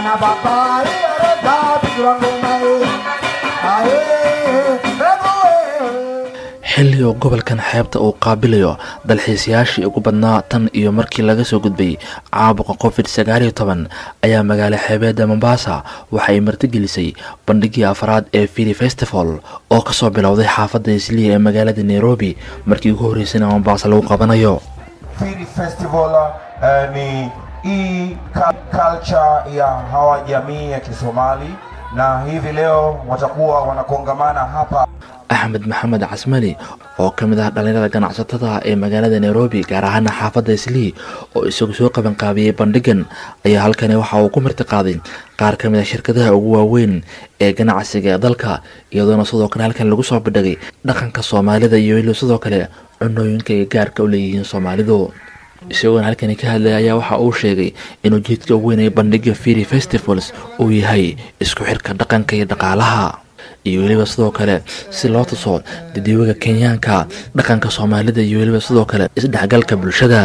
xilli oo gobolkan xeebta uu qaabilayo dalxiisayaashii ugu badnaa tan iyo markii laga soo gudbay caabuqa covid sagaaliyo toban ayaa magaalo xeebeedda mombasa waxa ay martigelisay bandhigii afraad ee fili festival oo kasoo bilowday xaafadda isliya ee magaalada nairobi markii ugu horreysayna mombasa lagu qabanayo Fili Festival uh, ni hii ka- culture ya hawa jamii ya Kisomali na hivi leo watakuwa wanakongamana hapa axmed maxamed casmali oo ka mid ah dhallinyarada ganacsatada ee magaalada nairobi gaar ahaana xaafadda islii oo isagu soo qabanqaabiyey bandhigan ayaa halkani waxa uu ku martiqaaday qaar ka mid a shirkadaha ugu waaweyn ee ganacsiga ee dalka iyadoona sidoo kale halkan lagu soo bandhigay dhaqanka soomaalida iyo weliba sidoo kale cunooyinka ay gaarka u leeyihiin soomaalidu isagoona halkani ka hadlaya ayaa waxa uu sheegay in ujeedka ugu weyn ee bandhiga fili festivals uu yahay isku xirka dhaqanka iyo dhaqaalaha iyo weliba sidoo kale si loo tuso dadweyga kenyaanka dhaqanka soomaalida iyo weliba sidoo kale isdhexgalka bulshada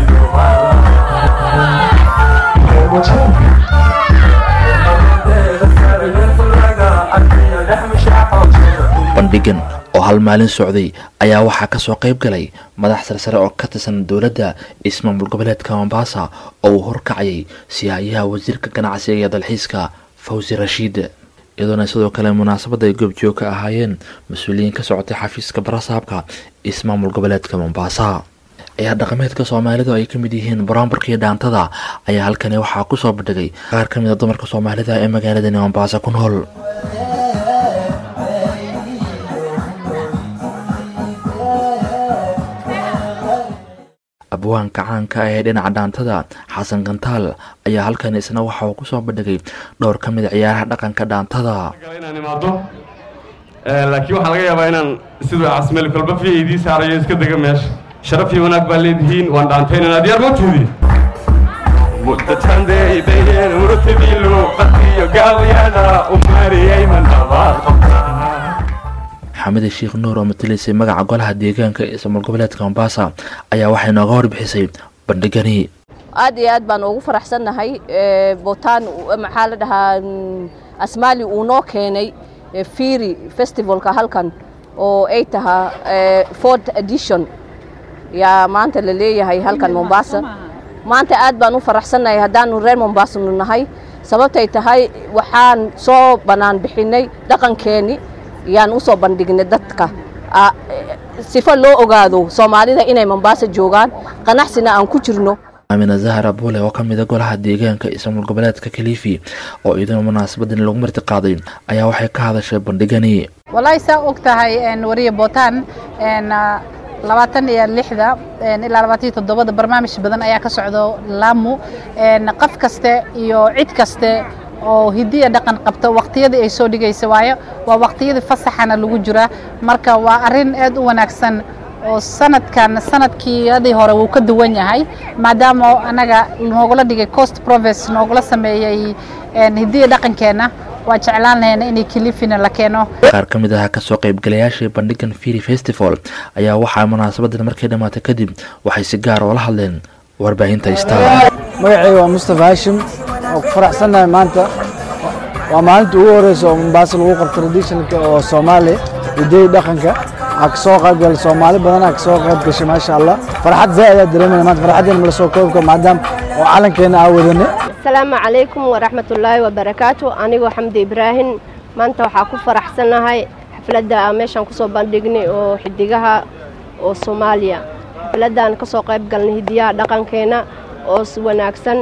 bandhigan oo hal maalin socday ayaa waxaa kasoo qayb galay madax sarsare oo ka tirsan dowladda ismaamul goboleedka mombasa oo uu horkacayay siyaayaha wasiirka ganacsiga iyo dalxiiska fawzi rashiid iyadoona sidoo kale munaasabadda ay goobjoog ka ahaayeen mas-uuliyiin ka socotay xafiiska barasaabka ismaamul goboleedka mombasa ciyaar dhaqameedka soomaalidu ay ka mid yihiin buraanburka iyo dhaantada ayaa halkani waxaa kusoo bandhigay qaar ka mid a dumarka soomaalida ee magaaladani mombasa ku nool abwaanka caanka ah ee dhinaca dhaantada xasan kantaal ayaa halkan isna waxa uu kusoo bandhigay dhowr ka mid a ciyaaraha dhaqanka dhaantada inaan imaado Eh, laakiin waxaa laga yaabaa inaan siduu casmeli kolba fi idii saarayo iska dega meesha sharaf iyo wanaag baa leedihiin waan dhaantaynanaa diyaar ma tiidi muddatandeydayen murtadiilu qadiyo gaawayada umariyay mandabaad xamida sheekh nuur oo matalaysay magaca golaha deegaanka ee ismaamul goboleedka mombasa ayaa waxay nooga warbixisay bandhigani aad iyo aad baan ugu faraxsannahay Eh, botaan u- maxaa la dhahaa mm, asmaali uu noo keenay eh, firi festivalka halkan oo ay tahaa eh, fourth edition yaa maanta la leeyahay halkan mombasa maanta aad baan u faraxsannahay haddaanu reer mombasa nu nahay sababtay tahay waxaan soo bannaan bixinay dhaqankeenni yaan usoo bandhignay dadka Ah, eh, sifo loo ogaado soomaalida inay mombasa joogaan qanacsina aan ku jirno amina zahra buule oo ka mid a golaha deegaanka ismaamul goboleedka kalifi oo iyaduna munaasabadan lagu marti qaaday ayaa waxay ka hadashay bandhigani wallaahi saa og tahay een, wariye bootaan een, ah, labaatan iyo lixda een, ilaa labaatan iyo toddobada barnaamij badan ayaa ka socdo laamu een, qof kaste iyo cid kaste oo hidiya dhaqan qabta waqtiyadii ay soo dhigaysa waayo waa waqtiyadii fasaxana lagu jiraa marka waa arrin aad u wanaagsan oo sanadkan sanadkiiyadii hore wuu ka duwan yahay maadaama anaga noogula dhigay coast province noogula sameeyey een, hidiya dhaqankeenna waa jeclaan lahayna inay kilifina la keeno qaar ka mid ah kasoo qaybgalayaashii bandhigan firi festival ayaa waxaa munaasabadan markay dhammaatay kadib waxay si gaar oo la hadleen warbaahinta star magacayga waa mustafa hashim oo ku faraxsannahay maanta waa maalinta ugu horeysa oo mombasa lagu qabto traditionalka oo soomaali hidayi dhaqanka waxaa kasoo qayb galay soomaali badan aa kasoo qayb gashay maasha allah farxad zaa ayaa dareemaya maanta farxaddeena mala soo koobi karo maadaama oo calankeena aa wadane asalaamu calaykum waraxmatullaahi wabarakaatu anigoo xamdi ibraahim maanta waxaa ku faraxsanahay xafladda aan meeshaan kusoo bandhignay oo xidigaha oo soomaaliya xafladdan kasoo qayb galnay hidiyaha dhaqankeena oo si wanaagsan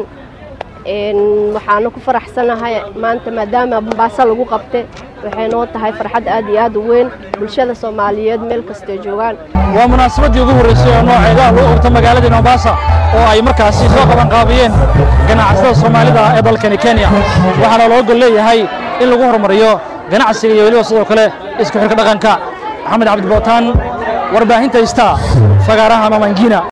Een, waxaana ku faraxsanahay maanta maadaama mombaaso lagu qabtay waxay noo tahay farxad aad iyo aad u weyn bulshada soomaaliyeed meel kastay joogaan waa munaasabadii ugu horreysay oo nooceeda lagu qabto magaalada mombasa oo ay markaasi soo qaban qaabiyeen ganacsatada soomaalida ee dalkani kenya waxaana loo gol leeyahay in lagu horumariyo ganacsiga iyo weliba sidoo kale isku xirka dhaqanka maxamed cabdi bootaan warbaahinta star fagaaraha mamangina